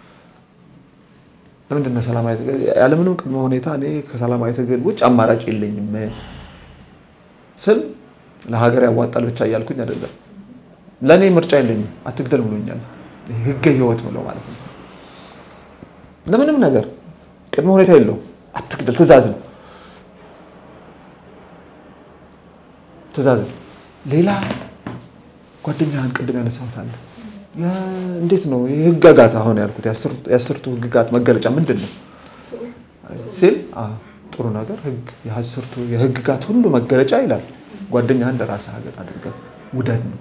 ለምንድን ነው ሰላማዊ ትግል? ያለምንም ቅድመ ሁኔታ እኔ ከሰላማዊ ትግል ውጭ አማራጭ የለኝም ስል ለሀገር ያዋጣል ብቻ እያልኩኝ አይደለም። ለእኔ ምርጫ የለኝም፣ አትግደል ብሎኛል። ህገ ህይወት ብለው ማለት ነው። ለምንም ነገር ቅድመ ሁኔታ የለውም። አትግደል ትእዛዝ ነው፣ ትእዛዝ ነው። ሌላ ጓደኛህን ቅድም ያነሳሁት አለ። እንዴት ነው የህግጋት አሁን ያልኩት የአስርቱ ህግጋት መገለጫ ምንድን ነው ሲል ጥሩ ነገር ህግ የአስርቱ የህግጋት ሁሉ መገለጫ ይላል ጓደኛህን እንደ ራስህ ሀገር አድርገህ ውደድ ነው።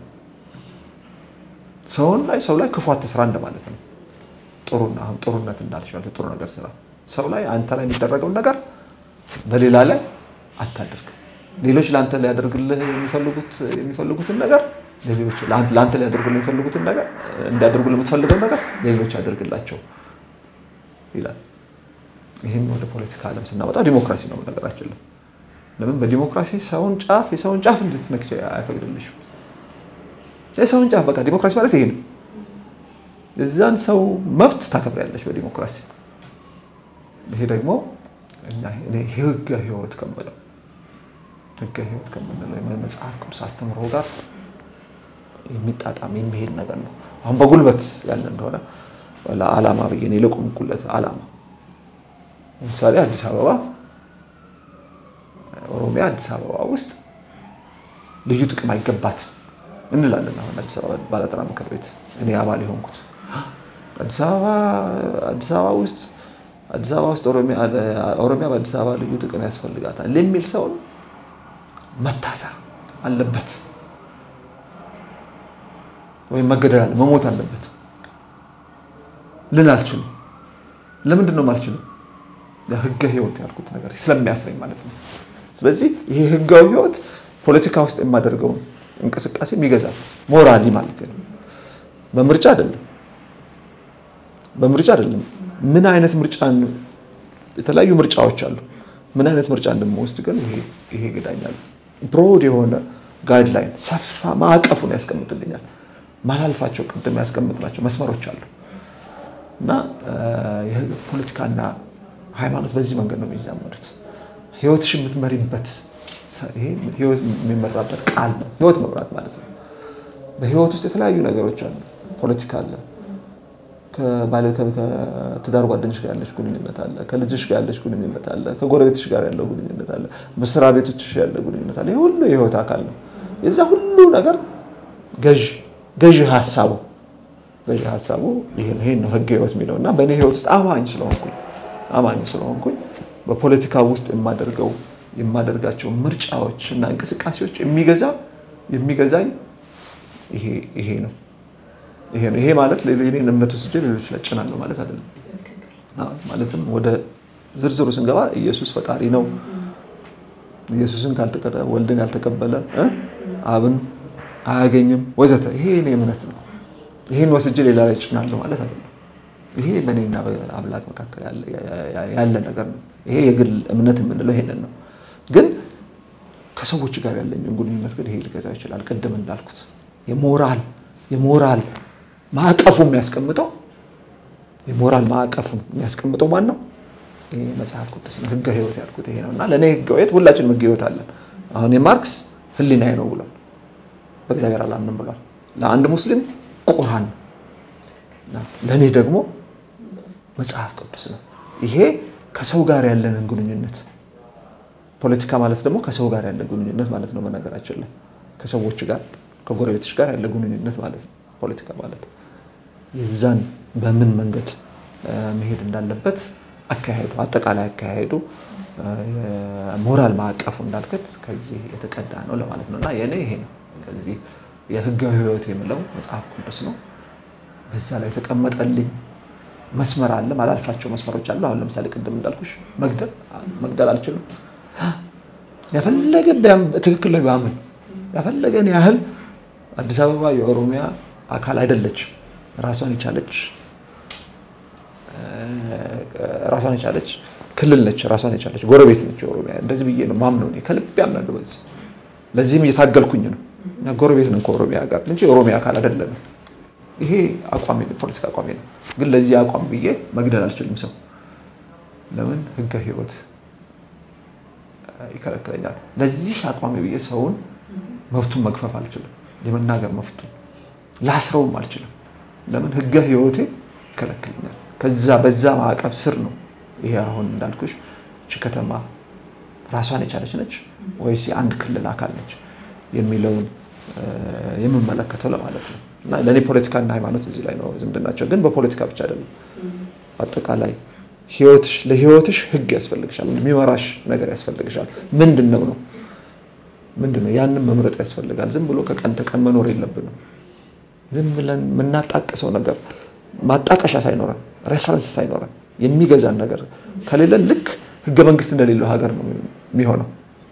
ሰውን ላይ ሰው ላይ ክፉ አትስራ እንደማለት ነው። ጥሩና አሁን ጥሩነት እንዳልሻለ ጥሩ ነገር ስራ። ሰው ላይ አንተ ላይ የሚደረገውን ነገር በሌላ ላይ አታድርግ። ሌሎች ለአንተ ሊያደርግልህ የሚፈልጉትን ነገር ሌሎች ለአንተ ሊያደርጉልህ የሚፈልጉትን ነገር እንዲያደርጉልህ የምትፈልገው ነገር ሌሎች ያደርግላቸው ይላል። ይህን ወደ ፖለቲካ ዓለም ስናወጣ ዲሞክራሲ ነው ነገራችን። ለምን በዲሞክራሲ ሰውን ጫፍ የሰውን ጫፍ እንድትነክች አይፈቅድልሽም። የሰውን ጫፍ በቃ ዲሞክራሲ ማለት ይሄ ነው። የዛን ሰው መብት ታከብሪያለሽ በዲሞክራሲ። ይሄ ደግሞ ህገ ህይወት ከምለው ህገ ህይወት ከምንለው መጽሐፍ ቅዱስ አስተምሮ ጋር የሚጣጣም የሚሄድ ነገር ነው። አሁን በጉልበት ያለ እንደሆነ ለዓላማ ብዬ እኔ ለቆምኩለት ዓላማ ለምሳሌ አዲስ አበባ ኦሮሚያ አዲስ አበባ ውስጥ ልዩ ጥቅም አይገባትም እንላለን። አሁን አዲስ አበባ ባለጠራ ምክር ቤት እኔ አባል የሆንኩት አዲስ አበባ አዲስ አበባ ውስጥ አዲስ አበባ ውስጥ ኦሮሚያ በአዲስ አበባ ልዩ ጥቅም ያስፈልጋታል የሚል ሰውን መታሰር አለበት ወይም መገደል አለ መሞት አለበት ልን አልችልም። ለምንድን ነው የማልችለው? ህገ ህይወት ያልኩት ነገር ስለሚያስረኝ ማለት ነው። ስለዚህ ይሄ ህጋዊ ህይወት ፖለቲካ ውስጥ የማደርገውን እንቅስቃሴ ይገዛል። ሞራሊ ማለት ነው። በምርጫ አይደለም፣ በምርጫ አይደለም። ምን አይነት ምርጫ የተለያዩ ምርጫዎች አሉ። ምን አይነት ምርጫ እንደምወስድ ግን ይሄ ይገዳኛል። ብሮድ የሆነ ጋይድላይን ሰፋ ማዕቀፉን ያስቀምጥልኛል። ማላልፋቸው ቅድም ያስቀምጥናቸው መስመሮች አሉ እና ፖለቲካና ሃይማኖት በዚህ መንገድ ነው የሚዛመዱት። ህይወትሽ የምትመሪበት ህይወት የሚመራበት ቃል ነው። ህይወት መምራት ማለት ነው። በህይወት ውስጥ የተለያዩ ነገሮች አሉ። ፖለቲካ አለ። ከትዳር ጓደኞች ጋር ያለች ግንኙነት አለ። ከልጅሽ ጋር ያለች ግንኙነት አለ። ከጎረቤትሽ ጋር ያለው ግንኙነት አለ። መስሪያ ቤቶችሽ ያለ ግንኙነት አለ። ይህ ሁሉ የህይወት አካል ነው። የዛ ሁሉ ነገር ገዥ ገዥ ሀሳቡ ገዥ ሀሳቡ ይሄን ነው ህገ ህይወት የሚለው እና በእኔ ህይወት ውስጥ አማኝ ስለሆንኩኝ አማኝ ስለሆንኩኝ በፖለቲካ ውስጥ የማደርገው የማደርጋቸው ምርጫዎች እና እንቅስቃሴዎች የሚገዛ የሚገዛኝ ይሄ ነው ይሄ ነው። ይሄ ማለት የኔን እምነት ወስጄ ሌሎች ላይ ጭናለሁ ማለት አይደለም። ማለትም ወደ ዝርዝሩ ስንገባ ኢየሱስ ፈጣሪ ነው፣ ኢየሱስን ካልተቀበለ ወልድን ያልተቀበለ አብን አያገኝም ወዘተ። ይሄ የኔ እምነት ነው። ይሄን ወስጄ ሌላ ላይ ጭናለሁ ማለት አይደለም። ይሄ በእኔና በአምላክ መካከል ያለ ነገር ነው። ይሄ የግል እምነት የምንለው ይሄንን ነው። ግን ከሰዎች ጋር ያለኝን ግንኙነት ግን ይሄ ሊገዛው ይችላል። ቅድም እንዳልኩት የሞራል የሞራል ማዕቀፉ የሚያስቀምጠው የሞራል ማዕቀፉ የሚያስቀምጠው ማን ነው? ይሄ መጽሐፍ ቅዱስ ነው። ህገ ህይወት ያልኩት ይሄ ነው እና ለእኔ ህገ ህይወት ሁላችንም ህገ ህይወት አለን። አሁን የማርክስ ህሊናዬ ነው ብሏል። በእግዚአብሔር አላምንም ብሏል። ለአንድ ሙስሊም ቁርአን ነው። ለእኔ ደግሞ መጽሐፍ ቅዱስ ነው። ይሄ ከሰው ጋር ያለንን ግንኙነት ፖለቲካ ማለት ደግሞ ከሰው ጋር ያለ ግንኙነት ማለት ነው። በነገራችን ላይ ከሰዎች ጋር ከጎረቤቶች ጋር ያለ ግንኙነት ማለት ነው ፖለቲካ ማለት የዛን በምን መንገድ መሄድ እንዳለበት አካሄዱ አጠቃላይ አካሄዱ ሞራል ማዕቀፉ እንዳልከት ከዚህ የተቀዳ ነው ለማለት ነው እና የእኔ ይሄ ነው። ከዚህ የህጋዊ ህይወት የምለው መጽሐፍ ቅዱስ ነው። በዛ ላይ የተቀመጠልኝ መስመር አለ፣ ማላልፋቸው መስመሮች አሉ። አሁን ለምሳሌ ቅድም እንዳልኩሽ መግደል መግደል አልችልም። ያፈለገ ትክክል ላይ ባምን ያፈለገን ያህል አዲስ አበባ የኦሮሚያ አካል አይደለችም። ራሷን የቻለች ራሷን የቻለች ክልል ነች። ራሷን የቻለች ጎረቤት ነች ኦሮሚያ። እንደዚህ ብዬ ነው ማምነው እኔ ከልቤ አምናለሁ በዚህ። ለዚህም እየታገልኩኝ ነው። እኛ ጎረቤት ነን ከኦሮሚያ ጋር እንጂ የኦሮሚያ አካል አይደለንም። ይሄ አቋሜ ነው፣ ፖለቲካ አቋሜ ነው። ግን ለዚህ አቋም ብዬ መግደል አልችልም ሰው። ለምን ህገ ህይወት ይከለክለኛል። ለዚህ አቋሜ ብዬ ሰውን መብቱን መግፈፍ አልችልም። የመናገር መብቱን ላስረውም አልችልም። ለምን ህገ ህይወቴ ይከለክለኛል። ከዛ በዛ ማዕቀፍ ስር ነው ይሄ አሁን እንዳልኩሽ እቺ ከተማ ራሷን የቻለች ነች ወይስ የአንድ ክልል አካል ነች የሚለውን የምመለከተው ለማለት ነው። እና ለእኔ ፖለቲካና ሃይማኖት እዚህ ላይ ነው ዝምድናቸው። ግን በፖለቲካ ብቻ አይደለም። አጠቃላይ ህይወትሽ ለህይወትሽ ህግ ያስፈልግሻል፣ የሚመራሽ ነገር ያስፈልግሻል። ምንድን ነው ነው ምንድን ነው ያንን መምረጥ ያስፈልጋል። ዝም ብሎ ከቀን ተቀን መኖር የለብንም። ዝም ብለን የምናጣቅሰው ነገር ማጣቀሻ ሳይኖረን ሬፈረንስ ሳይኖረን የሚገዛን ነገር ከሌለን ልክ ህገ መንግስት እንደሌለው ሀገር ነው የሚሆነው።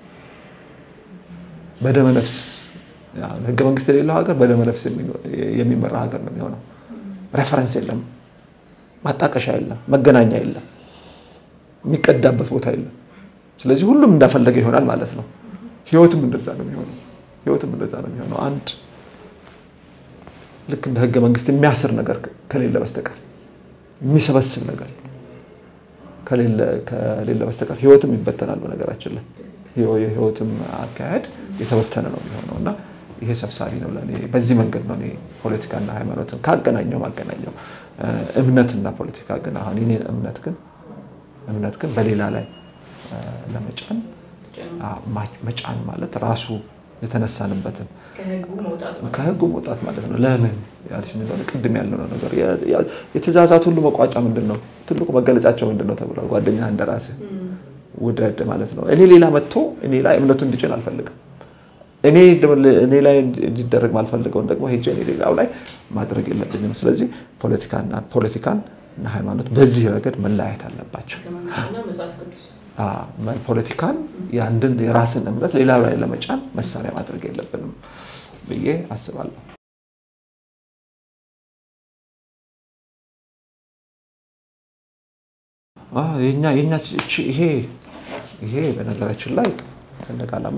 በደመ ነፍስ ህገ መንግስት የሌለው ሀገር በደመ ነፍስ የሚመራ ሀገር ነው የሚሆነው። ሬፈረንስ የለም፣ ማጣቀሻ የለም፣ መገናኛ የለም፣ የሚቀዳበት ቦታ የለም። ስለዚህ ሁሉም እንዳፈለገ ይሆናል ማለት ነው። ህይወትም እንደዛ ነው የሚሆነው። ህይወትም እንደዛ ነው የሚሆነው። አንድ ልክ እንደ ህገ መንግስት የሚያስር ነገር ከሌለ በስተቀር የሚሰበስብ ነገር ከሌለ በስተቀር ህይወትም ይበተናል። በነገራችን ላይ የህይወትም አካሄድ የተበተነ ነው የሚሆነው እና ይሄ ሰብሳቢ ነው ለእኔ። በዚህ መንገድ ነው እኔ ፖለቲካና ሃይማኖትን ካገናኘው ማገናኘው። እምነትና ፖለቲካ ግን አሁን የኔን እምነት ግን እምነት ግን በሌላ ላይ ለመጫን መጫን ማለት ራሱ የተነሳንበትን ከህጉ መውጣት ማለት ነው። ለምን ያልሽ እንደሆነ ቅድም ያለው ነገር የትእዛዛት ሁሉ መቋጫ ምንድን ነው? ትልቁ መገለጫቸው ምንድን ነው ተብሏል። ጓደኛ እንደራስህ ውደድ ማለት ነው። እኔ ሌላ መጥቶ እኔ ላይ እምነቱ እንዲጭን አልፈልግም። እኔ እኔ ላይ እንዲደረግ ማልፈልገውን ደግሞ ሄጄ እኔ ሌላው ላይ ማድረግ የለብኝም። ስለዚህ ፖለቲካና ፖለቲካን እና ሃይማኖት በዚህ ረገድ መለያየት አለባቸው። ፖለቲካን የአንድን የራስን እምነት ሌላ ላይ ለመጫን መሳሪያ ማድረግ የለብንም ብዬ አስባለሁ። የኛ ይሄ ይሄ በነገራችን ላይ ሰንደቅ ዓላማ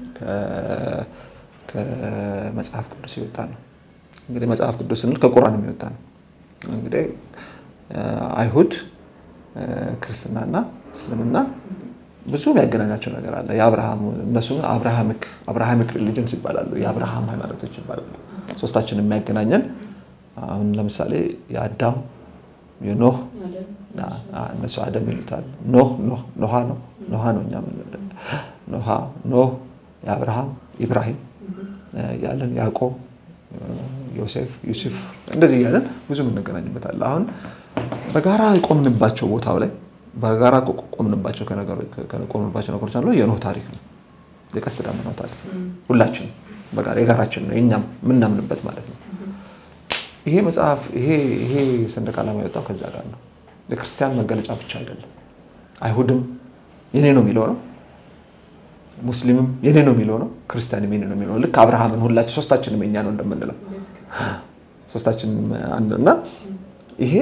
ከመጽሐፍ ቅዱስ የወጣ ነው። እንግዲህ መጽሐፍ ቅዱስ ስንል ከቁራን የሚወጣ ነው። እንግዲህ አይሁድ ክርስትናና እስልምና ብዙ የሚያገናኛቸው ነገር አለ። የአብርሃም እነሱ አብርሃሚክ ሪሊጅንስ ይባላሉ። የአብርሃም ሃይማኖቶች ይባላሉ። ሶስታችን የሚያገናኘን አሁን ለምሳሌ የአዳም የኖህ እነሱ አደም ይሉታል። ኖህ ኖሃ ነው ኖሃ ነው እኛ ኖሃ ኖህ የአብርሃም ኢብራሂም ያለን ያዕቆብ ዮሴፍ ዩሱፍ እንደዚህ እያለን ብዙ የምንገናኝበታል። አሁን በጋራ የቆምንባቸው ቦታው ላይ በጋራ ቆምንባቸው ከቆምንባቸው ነገሮች አለ የኖህ ታሪክ ነው። የቀስተ ደመናው ታሪክ ሁላችን በጋራ የጋራችን ነው የኛም የምናምንበት ማለት ነው። ይሄ መጽሐፍ ይሄ ሰንደቅ ዓላማ የወጣው ከዛ ጋር ነው። የክርስቲያን መገለጫ ብቻ አይደለም። አይሁድም የኔ ነው የሚለው ነው። ሙስሊምም የኔ ነው የሚለው ነው። ክርስቲያንም የኔ ነው የሚለው ልክ አብርሃምን ሁላችን ሶስታችንም የኛ ነው እንደምንለው ሶስታችንም እና ይሄ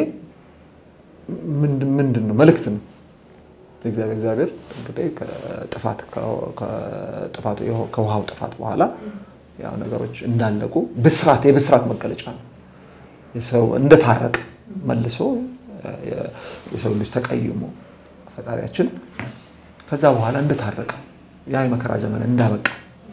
ምንድን ነው መልእክት ነው። እግዚአብሔር እግዚአብሔር እንግዲህ ከጥፋት ከጥፋቱ ከውሃው ጥፋት በኋላ ያው ነገሮች እንዳለቁ ብስራት የብስራት መገለጫ ነው። የሰው እንደታረቀ መልሶ የሰው ልጅ ተቀይሞ ፈጣሪያችን ከዛ በኋላ እንደታረቀ ያ የመከራ ዘመን እንዳበቃ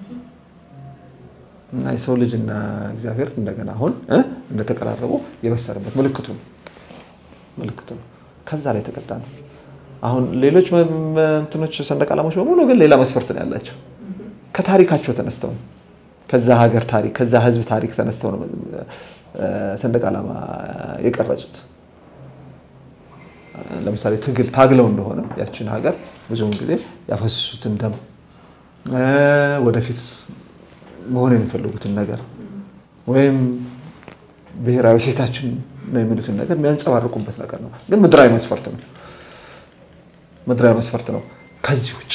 እና የሰው ልጅ እና እግዚአብሔር እንደገና አሁን እንደተቀራረቡ የበሰረበት ምልክቱ ነው ምልክቱ ነው። ከዛ ላይ የተቀዳ ነው አሁን ሌሎች እንትኖች ሰንደቅ ዓላማዎች በሙሉ ግን ሌላ መስፈርት ነው ያላቸው። ከታሪካቸው ተነስተው ነው ከዛ ሀገር ታሪክ ከዛ ህዝብ ታሪክ ተነስተው ነው ሰንደቅ ዓላማ የቀረጹት። ለምሳሌ ትግል ታግለው እንደሆነ ያችን ሀገር ብዙውን ጊዜ ያፈሰሱትን ደም ወደፊት መሆን የሚፈልጉትን ነገር ወይም ብሔራዊ ሴታችን ነው የሚሉትን ነገር የሚያንጸባርቁበት ነገር ነው። ግን ምድራዊ መስፈርት ነው ምድራዊ መስፈርት ነው። ከዚህ ውጭ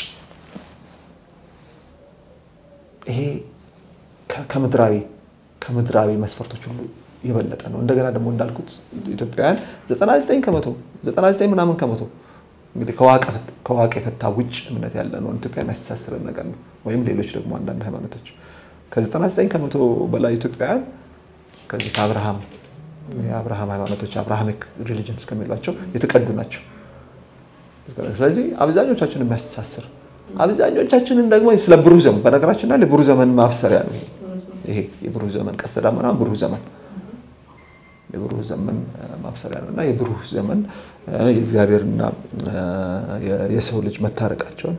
ይሄ ከምድራዊ ከምድራዊ መስፈርቶች ሁሉ የበለጠ ነው። እንደገና ደግሞ እንዳልኩት ኢትዮጵያውያን 99 ከመቶ 99 ምናምን ከመቶ እንግዲህ ከዋቅ የፈታ ውጭ እምነት ያለ ነው ኢትዮጵያ የሚያስተሳስረን ነገር ነው። ወይም ሌሎች ደግሞ አንዳንድ ሃይማኖቶች ከ99 ከመቶ በላይ ኢትዮጵያውያን ከዚህ ከአብርሃም የአብርሃም ሃይማኖቶች አብርሃሚክ ሪሊጅን እስከሚሏቸው የተቀዱ ናቸው። ስለዚህ አብዛኞቻችን የሚያስተሳስር አብዛኞቻችንን ደግሞ ስለ ብሩህ ዘመን በነገራችን ላይ የብሩህ ዘመን ማብሰሪያ ነው ይሄ የብሩህ ዘመን ቀስተ ደመና ብሩህ ዘመን የብሩህ ዘመን ማብሰሪያ ነው እና የብሩህ ዘመን የእግዚአብሔርና የሰው ልጅ መታረቃቸውን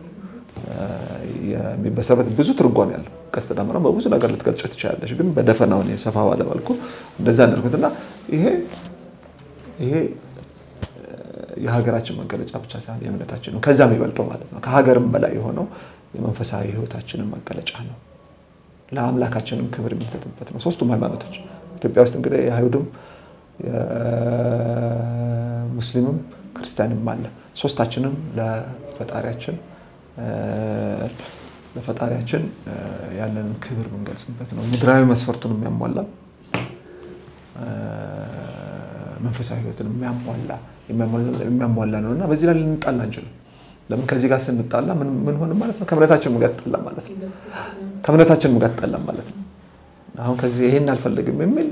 የሚበሰበት ብዙ ትርጓሜ ያለው ቀስተ ደመና በብዙ ነገር ልትገልጮ ትችላለች። ግን በደፈናው ሰፋ ባለ መልኩ እንደዛ እንዳልኩት እና ይሄ ይሄ የሀገራችን መገለጫ ብቻ ሳይሆን የእምነታችን ነው። ከዛ የሚበልጠው ማለት ነው ከሀገርም በላይ የሆነው የመንፈሳዊ ሕይወታችንን መገለጫ ነው። ለአምላካችንም ክብር የምንሰጥበት ነው። ሶስቱም ሃይማኖቶች ኢትዮጵያ ውስጥ እንግዲህ የአይሁድም የሙስሊምም ክርስቲያንም አለ። ሶስታችንም ለፈጣሪያችን ለፈጣሪያችን ያለንን ክብር የምንገልጽበት ነው። ምድራዊ መስፈርቱን የሚያሟላ መንፈሳዊ ህይወትን የሚያሟላ የሚያሟላ ነው እና በዚህ ላይ ልንጣላ አንችልም። ለምን ከዚህ ጋር ስንጣላ ምን ሆን ማለት ነው? ከእምነታችን ጋር ትጣላ ማለት ነው። ከእምነታችን ጋር ትጣላ ማለት ነው። አሁን ከዚህ ይሄን አልፈልግም የሚል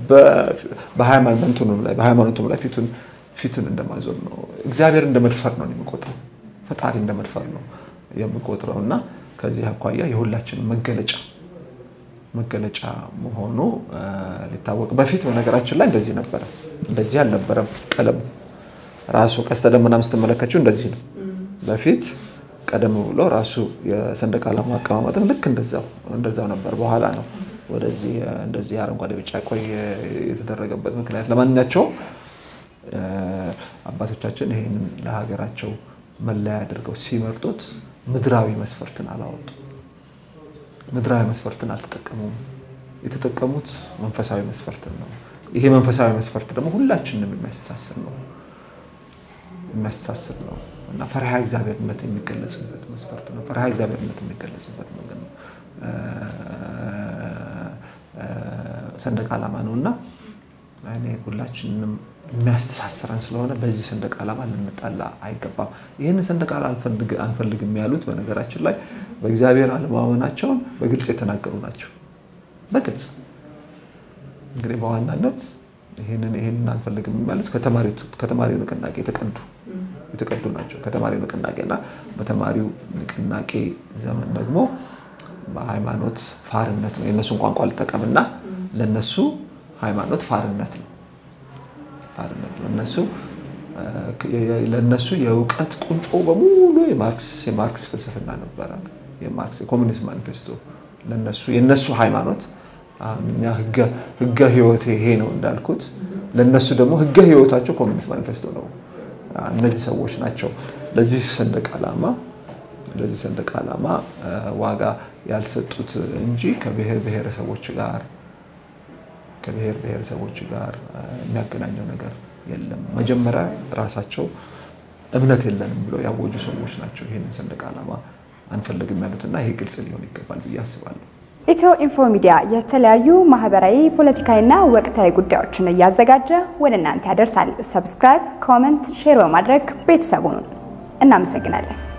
በሃይማኖቱም ላይ ፊቱን ፊቱን እንደማዞር ነው። እግዚአብሔር እንደ መድፈር ነው የሚቆጥረው። ፈጣሪ እንደ መድፈር ነው የሚቆጥረው እና ከዚህ አኳያ የሁላችንም መገለጫ መገለጫ መሆኑ ሊታወቅ በፊት በነገራችን ላይ እንደዚህ ነበረ። እንደዚህ አልነበረም። ቀለሙ ራሱ ቀስተ ደመናም ስትመለከችው እንደዚህ ነው። በፊት ቀደም ብሎ ራሱ የሰንደቅ ዓላማ አቀማመጥም ልክ እንደዛው እንደዛው ነበር። በኋላ ነው ወደዚህ እንደዚህ አረንጓዴ፣ ቢጫ፣ ቀይ የተደረገበት ምክንያት። ለማንኛቸውም አባቶቻችን ይህንን ለሀገራቸው መለያ አድርገው ሲመርጡት ምድራዊ መስፈርትን አላወጡ ምድራዊ መስፈርትን አልተጠቀሙም። የተጠቀሙት መንፈሳዊ መስፈርትን ነው። ይሄ መንፈሳዊ መስፈርት ደግሞ ሁላችንም የሚያስተሳስር ነው የሚያስተሳስር ነው እና ፈሪሃ እግዚአብሔርነት የሚገለጽበት መስፈርት ነው። ፈሪሃ እግዚአብሔርነት የሚገለጽበት መንገድ ነው ሰንደቅ ዓላማ ነው እና እኔ ሁላችንም የሚያስተሳስረን ስለሆነ በዚህ ሰንደቅ ዓላማ ልንጣላ አይገባም። ይህን ሰንደቅ ዓላማ አንፈልግም ያሉት በነገራችን ላይ በእግዚአብሔር አለማመናቸውን በግልጽ የተናገሩ ናቸው። በግልጽ እንግዲህ በዋናነት ይህንን አንፈልግም ያሉት ከተማሪው ንቅናቄ የተቀዱ የተቀዱ ናቸው። ከተማሪው ንቅናቄ እና በተማሪው ንቅናቄ ዘመን ደግሞ በሃይማኖት ፋርነት ነው። የእነሱን ቋንቋ ልጠቀምና ለነሱ ሃይማኖት ፋርነት ነው ፋርነት ለነሱ ለነሱ የእውቀት ቁንጮ በሙሉ የማርክስ የማርክስ ፍልስፍና ነበረ። የማርክስ የኮሚኒስት ማኒፌስቶ ለነሱ የነሱ ሃይማኖት እኛ ህገ ህይወት ይሄ ነው እንዳልኩት፣ ለነሱ ደግሞ ህገ ህይወታቸው ኮሚኒስት ማኒፌስቶ ነው። እነዚህ ሰዎች ናቸው ለዚህ ሰንደቅ ዓላማ ለዚህ ሰንደቅ ዓላማ ዋጋ ያልሰጡት እንጂ ከብሔር ብሔረሰቦች ጋር ከብሔር ብሔረሰቦች ጋር የሚያገናኘው ነገር የለም። መጀመሪያ ራሳቸው እምነት የለንም ብለው ያወጁ ሰዎች ናቸው ይህንን ሰንደቅ ዓላማ አንፈልግም ያሉትና ይሄ ግልጽ ሊሆን ይገባል ብዬ አስባለሁ። ኢትዮ ኢንፎ ሚዲያ የተለያዩ ማህበራዊ፣ ፖለቲካዊና ወቅታዊ ጉዳዮችን እያዘጋጀ ወደ እናንተ ያደርሳል። ሰብስክራይብ፣ ኮመንት፣ ሼር በማድረግ ቤተሰቡን እናመሰግናለን።